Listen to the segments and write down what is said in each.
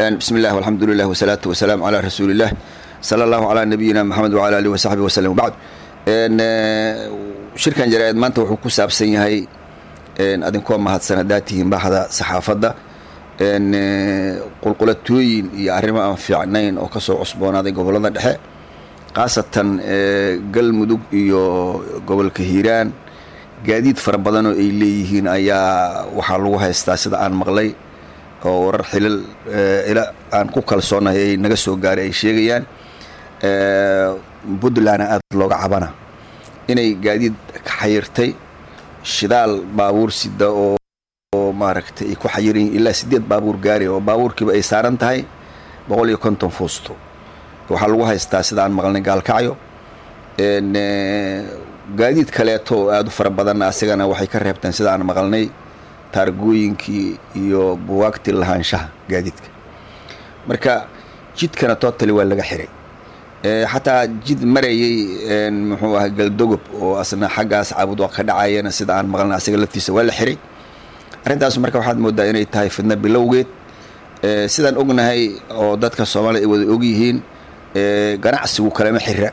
bismi illah alxamdu lilah wasalaatu wasalaamu calaa rasuuliillah sala allahu calaa nabiyina maxamed wacala alihi wasaxbi waslem wabacd shirkan jaraa-id maanta wuxuu ku saabsan yahay adinkoo mahadsan haddaad tihiin baxda saxaafadda qulqulatooyin iyo arrimo aan fiicnayn oo kasoo cusboonaaday gobollada dhexe khaasatan galmudug iyo gobolka hiiraan gaadiid fara badan oo ay leeyihiin ayaa waxaa lagu haystaa sida aan maqlay oo warar xilal ila aan ku kalsoonahay ay naga soo gaaray ay sheegayaan puntlandna aada looga cabana inay gaadiid ka xayirtay shidaal baabuur sida oo maaragtay ay ku xayiran yihin ilaa siddeed baabuur gaari oo baabuurkiiba ay saaran tahay boqol iyo konton fuusto waxaa lagu haystaa sida aan maqlnay gaalkacyo gaadiid kaleeto oo aada u fara badanna asigana waxay ka reebteen sida aan maqalnay taargooyinkii iyo buwaagtii lahaanshaha gaadiidka marka jidkana totally waa laga xiray xataa jid marayay muxuu ahaa galdogob oo asna xaggaas caabud ka dhacayana sida aan maqlnay asiga laftiisa waa la xiray arrintaas marka waxaad moodaa inay tahay fidno bilowgeed sidaan ognahay oo dadka soomaalida ay wada ogyihiin ganacsigu kalama xira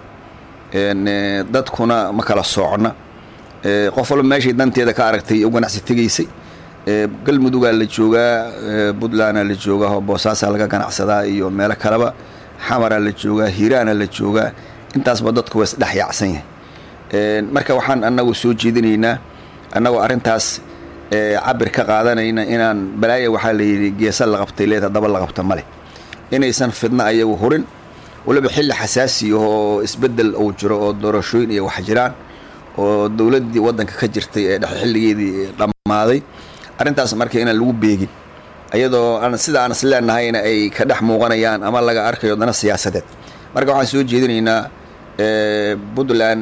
dadkuna ma kala soocna qof walba meeshay danteeda ka aragtay u ganacsi tegaysay galmudugaa la joogaa puntlandaa la joogaa oo boosaasaa laga ganacsadaa iyo meelo kaleba xamaraa la joogaa hiiraana la joogaa intaasba dadku waa isdhex yaacsan yahay marka waxaan annagu soo jeedinaynaa annagoo arrintaas cabir ka qaadanayna inaan balaaya waxaa layidhi geesa la qabtay leed haddaba la qabta male inaysan fidno ayagu hurin waliba xilli xasaasi oo isbeddel uu jiro oo doorashooyin iyo wax jiraan oo dowladdii waddanka ka jirtay ee dhexe xilligeedii dhammaaday arrintaas marka inaan lagu beegin ayadoo aan sida aan is leenahayna ay ka dhex muuqanayaan ama laga arkayo dana siyaasadeed marka waxaan soo jeedinaynaa puntland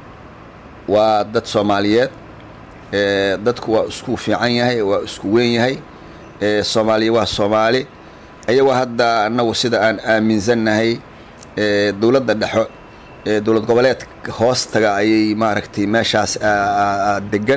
waa dad soomaaliyeed dadku waa isku fiican yahay waa isku weyn yahay soomaaliya waa soomaali ayagoo hadda annagu sida aan aaminsannahay dowladda dhexo dowlad goboleed hoostaga ayay maaragtay meeshaas degan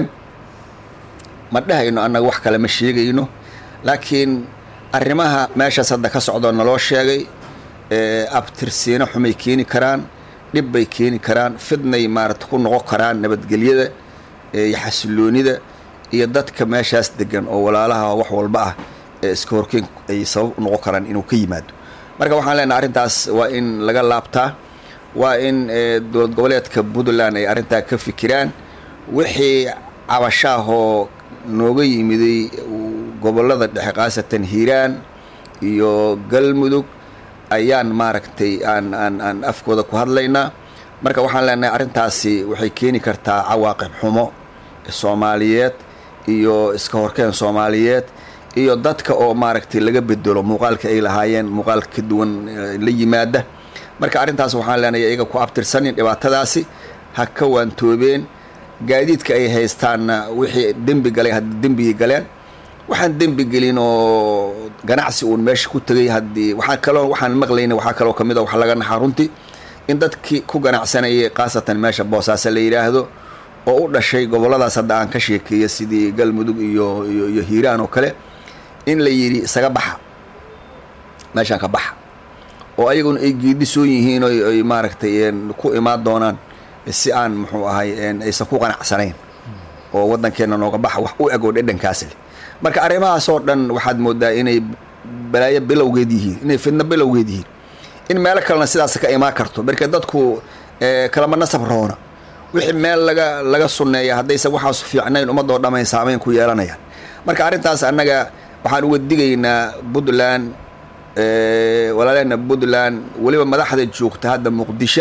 ma dhehayno annaga wax kale ma sheegayno laakiin arrimaha meeshaas hadda ka socdoo naloo sheegay abtirsiino xumay keeni karaan dhib bay keeni karaan fidnay maaragta ku noqon karaan nabadgelyada iyo xasiloonida iyo dadka meeshaas degan oo walaalaha wax walba ah ee iska horkeen ay sabab u noqon karaan inuu ka yimaado marka waxaan leenahay arrintaas waa in laga laabtaa waa in dowlad goboleedka puntland ay arrintaa ka fikiraan wixii cabashaahoo nooga yimiday gobollada dhexe khaasatan hiiraan iyo galmudug ayaan maaragtay aan aan aan afkooda ku hadlaynaa marka waxaan leenahay arrintaasi waxay keeni kartaa cawaaqib xumo soomaaliyeed iyo iska horkeen soomaaliyeed iyo dadka oo maaragtay laga bedelo muuqaalka ay lahaayeen muuqaal ka duwan la yimaada marka arrintaas waxaan leenahay iyaga ku abtirsanin dhibaatadaasi ha ka waantoobeen gaadiidka ay haystaanna wixii dembi galay haddii dembigii galeen waxaan dembi gelin oo ganacsi uun meesha ku tegay haddii waxaa kaloo waxaan maqlayna waxaa kaloo ka mid a wax laga naxaa runtii in dadkii ku ganacsanayay khaasatan meesha boosaaso la yidhaahdo oo u dhashay gobolladaas hadda aan ka sheekeeya sidii galmudug iyo iyo hiiraan oo kale in la yidhi isaga baxa meeshaan ka baxa oo ayaguna ay geedisoon yihiin o ay maaragtay ku imaan doonaan si aan muxuu ahay aysan ku qanacsanayn oo waddankeenna nooga baxa wax u eg oo dhedhankaas leh marka arrimahaas oo dhan waxaad moodaa inay balaayo bilowgeed yihiin inay fidno bilowgeed yihiin in meelo kalena sidaas ka imaan karto marka dadku kalama nasab roona wixii meel laga laga sunneeya haddaysan waxaas fiicnayn ummadoo dhamay saamayn ku yeelanayaan marka arrintaas annaga waxaan uga digaynaa puntland walaalehna puntland weliba madaxda joogta hadda muqdisho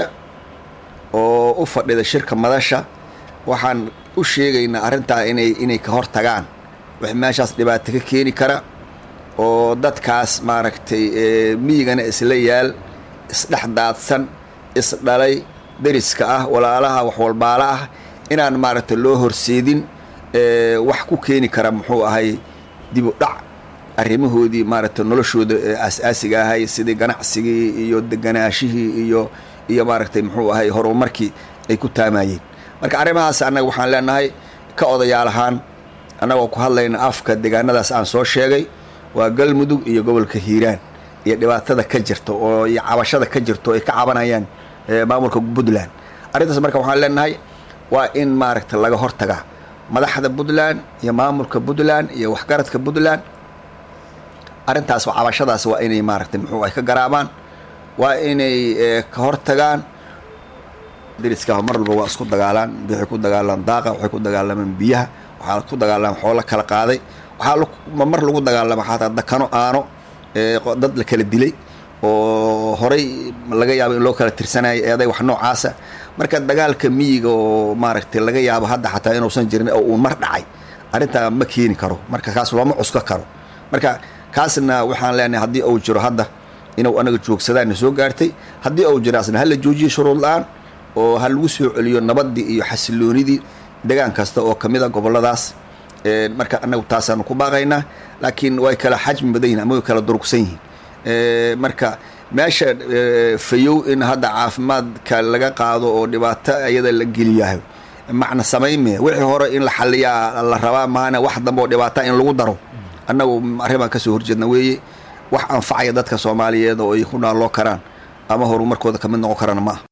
oo u fadhida shirka madasha waxaan u sheegaynaa arrintaa inay inay ka hor tagaan wax meeshaas dhibaato ka keeni kara oo dadkaas maaragtay miyigana isla yaal isdhex daadsan isdhalay deriska ah walaalaha wax walbaala ah inaan maaragtay loo horseedin wax ku keeni kara muxuu ahay dib u dhac arrimahoodii maaragtay noloshooda aas-aasiga ahay sidii ganacsigii iyo deganaashihii iyo iyo maaragtay muxuu ahay horumarkii ay ku taamayeen marka arrimahaas annaga waxaan leenahay ka odayaal ahaan annagoo ku hadlayna afka deegaanadaas aan soo sheegay waa galmudug iyo gobolka hiiraan iyo dhibaatada ka jirta oo iyo cabashada ka jirta oo ay ka cabanayaan maamulka puntland arrintaas marka waxaan leenahay waa in maaragta laga hortagaa madaxda puntland iyo maamulka puntland iyo waxgaradka puntland arrintaas cabashadaas waa inay maaragtay muxuu ay ka garaabaan waa inay ka hortagaan dariska mar walba waa isku dagaalaan waxay ku dagaalaan daaqa waxay ku dagaalamaan biyaha waxaa ku dagaalamaan xoolo kala qaaday waxaa mar lagu dagaalama xataa dakano aano dad la kala dilay oo horay laga yaabo in loo kala tirsanayo eeday wax noocaasa marka dagaalka miyiga oo maaragtay laga yaabo hadda xataa inuusan jirin oo uu mar dhacay arrintaa ma keeni karo marka kaas looma cusko karo marka kaasna waxaan leenahay haddii uu jiro hadda inuu anaga joogsadaana soo gaartay haddii uu jiro asna hala joojiyo shuruud la-aan oo ha lagu soo celiyo nabadii iyo xasiloonidii degaan kasta oo kamid a goboladaas marka anagu taasaanu ku baaqaynaa laakiin way kala xajmi badan yihin ama way kala durugsan yihiin marka meesha fayow in hadda caafimaadka laga qaado oo dhibaato iyada la geliyahay macna samayme wixii hore in la xaliyaa la rabaa maana wax dambe oo dhibaata in lagu daro annagu arrin kasoo horjeedna weeye wax anfacaya dadka soomaaliyeed oo ay ku naalloo karaan ama horumarkooda kamid noqon karaan ma ah